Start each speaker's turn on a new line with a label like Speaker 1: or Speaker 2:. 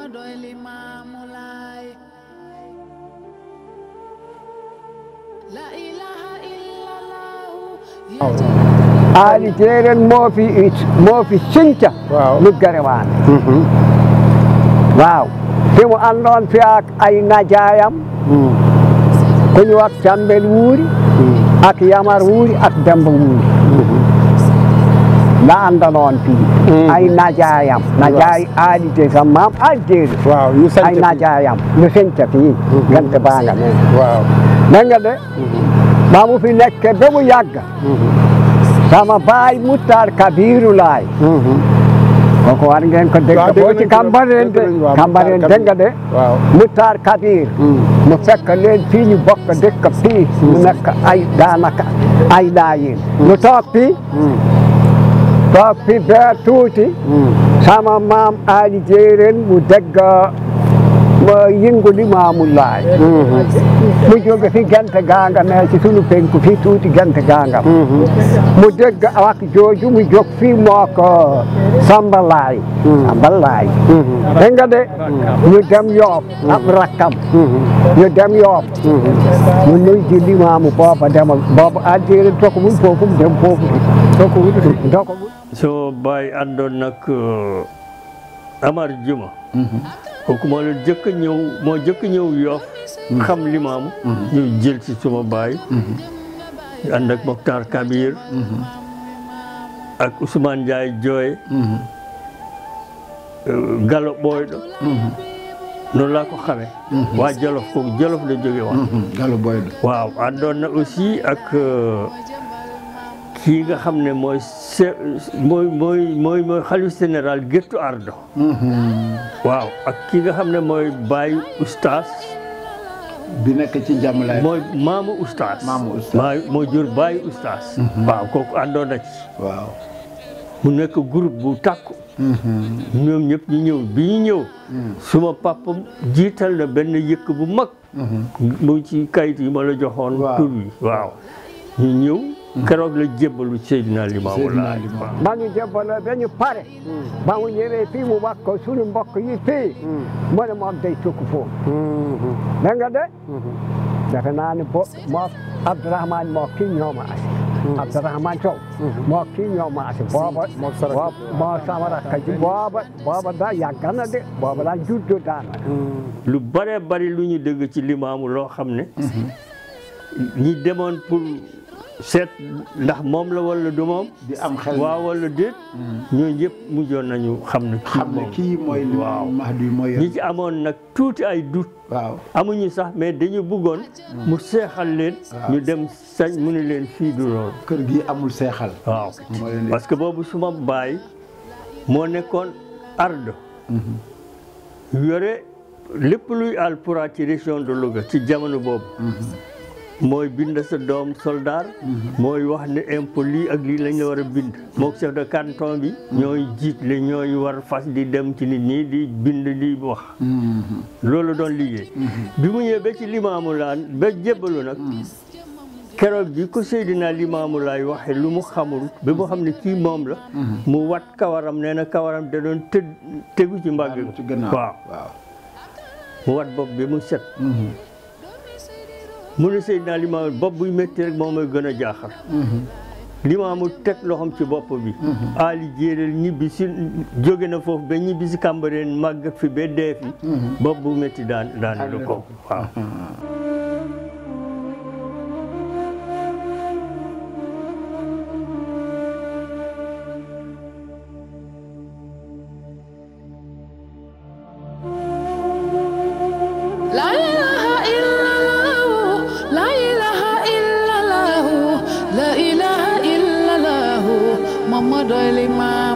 Speaker 1: Mamadoy Limaamu Laay La ilaha illallah
Speaker 2: aali teeren moofi moofi sinca
Speaker 3: Waaw.
Speaker 2: luggere waane waaw fimo anndon fiyaak ay najayam ko ñu wat cambel wuuri ak yamar wuuri ak demba wuuri na annda noon fii ay najayam najay aali te sam mam aljeeri
Speaker 3: waaw ñu sant
Speaker 2: ay najayam no sinca fii gante banga men
Speaker 3: waaw
Speaker 2: nanga de ba mu fi nekke ba mu yàgga sama baay Moutar Kabiru laay kooku war ngeen ko
Speaker 3: Waaw,
Speaker 2: dégg
Speaker 3: dégg
Speaker 2: boo ci
Speaker 3: nañ ko,
Speaker 2: Cambérène
Speaker 3: dégg nañ
Speaker 2: de
Speaker 3: waaw,
Speaker 2: Cambérène
Speaker 3: Moutar
Speaker 2: dégg nga de
Speaker 3: waaw
Speaker 2: Moutar Kabir mu fekk leen fii ñu bokk dëkk fii mu nekk ay daanaka ay daayin mu toog fii toog fii ba tuuti sama maam Ali Jéeren mu dégg ma yëngu li maamu laay mu jóge fi gente ganga mais ci sunu penku fii tuuti gente ganga mu dégg wax jooju mu jóg fii moo ko Samba Laay Samba Laay dégg nga de ñu dem Yoof ab rakkam ñu dem Yoof mu nuy ji limaamu booba demal booba addiere doko mun foofu mu dem foofu doko wut doko wut
Speaker 4: sama baay àndoon nag Amar Juma kooku moo la jëkk a ñëw moo jëkk a ñëw Yoff xam limaamu ñu jël ci suma baay ànd ak Mokhtar Kabir ak Ousmane Ndiaye Jooy Gallo Ɓooyɗo noonu laa ko xamee waa Jolof kooku Jolof la jóge woon
Speaker 3: Gallo Boydo
Speaker 4: waaw àndoon na aussi ak euh, kii nga xam ne mooy se mooy mooy mooy mooy xalif général Géttu Ardo waaw ak kii nga xam ne mooy baayu ustaas
Speaker 3: bi nekk ci jàmmalaay
Speaker 4: mooy maamu ustaas
Speaker 3: Maamu ustaas.
Speaker 4: maa moo jur baayu ustaas waaw kooku àndoon na ci
Speaker 3: waaw
Speaker 4: mu nekk groupe bu tàkku ñoom ñëpp ñu ñëw bi ñu ñëw suma papa jiital na benn yëkk bu mag mu ci kayit yi ma la joxoon
Speaker 3: Waaw.
Speaker 4: tur bi waaw ñu ñëw keroog la jébbalu Seydina Limaamu
Speaker 3: Seydina
Speaker 4: Laay
Speaker 3: Limaamu.
Speaker 2: ba ñu jébbale ba ñu pare ba mu ñëwee fii mu wax ko sunu mbokk yi fii mu ne moom day tukk foofu dégg nga de defe naa ne bo moo Abdourahmane moo kii ñoo ma asi Abdourahmane Sow moo kii ñoo ma asi booba
Speaker 3: moo sa rakk.
Speaker 2: booba moo sama rakk ji booba booba da yàgg na de booba daa juddu daanaka
Speaker 4: lu bare bari lu ñu dégg ci limaamu loo xam ne ñi demoon pour seet ndax moom la wala du moom
Speaker 3: di am xel
Speaker 4: waaw wala déet ñooñu ñëpp mujjoon nañu xam ne kii
Speaker 3: xam ne
Speaker 4: moom
Speaker 3: kii mooy li
Speaker 4: waaw
Speaker 3: Mahdi mooy yor
Speaker 4: ñi ci amoon nag tuuti ay doute
Speaker 3: waaw
Speaker 4: amuñu sax mais dañu bëggoon mu seexal leen ñu dem sañ mu ne leen fii du loolu
Speaker 3: kër gi amul seexal
Speaker 4: waaw
Speaker 3: moo leen di
Speaker 4: parce que boobu suma baay moo nekkoon ardo yore lépp luy alpura ci région de Louga ci jamono boobu mooy bind sa doom soldat mooy wax ne impôt lii ak lii lañ la war a bind mook chef de canton bi ñooy jiitle ñooy war fas di dem ci nit ñi di bind di wax loolu doon liggéey bi mu ñëwee ba ci limaamu laan ba jébbalu nag keroog bi ko Seydina Limaamu Laay waxe lu mu xamul ba mu xam ne kii moom la mu wat kawaram nee na kawaram da doon tëdd tegu ci mbàgg
Speaker 3: ci gannaaw
Speaker 4: waaw
Speaker 3: waaw
Speaker 4: mu wat bopp bi mu set mu ne Seydina Limaamu bopp buy métti rek moom mooy gën a jaaxal Limaamu teg loxoom ci bopp bi Ali jéeréel ñibbi si jóge na foofu ba ñibbi si Cambérène màgg fi ba dee fi bopp bu métti daan daan lu ko waaw
Speaker 1: La ilaha illallah La ilaha illallah La ilaha illallah Mamadoy Limaamu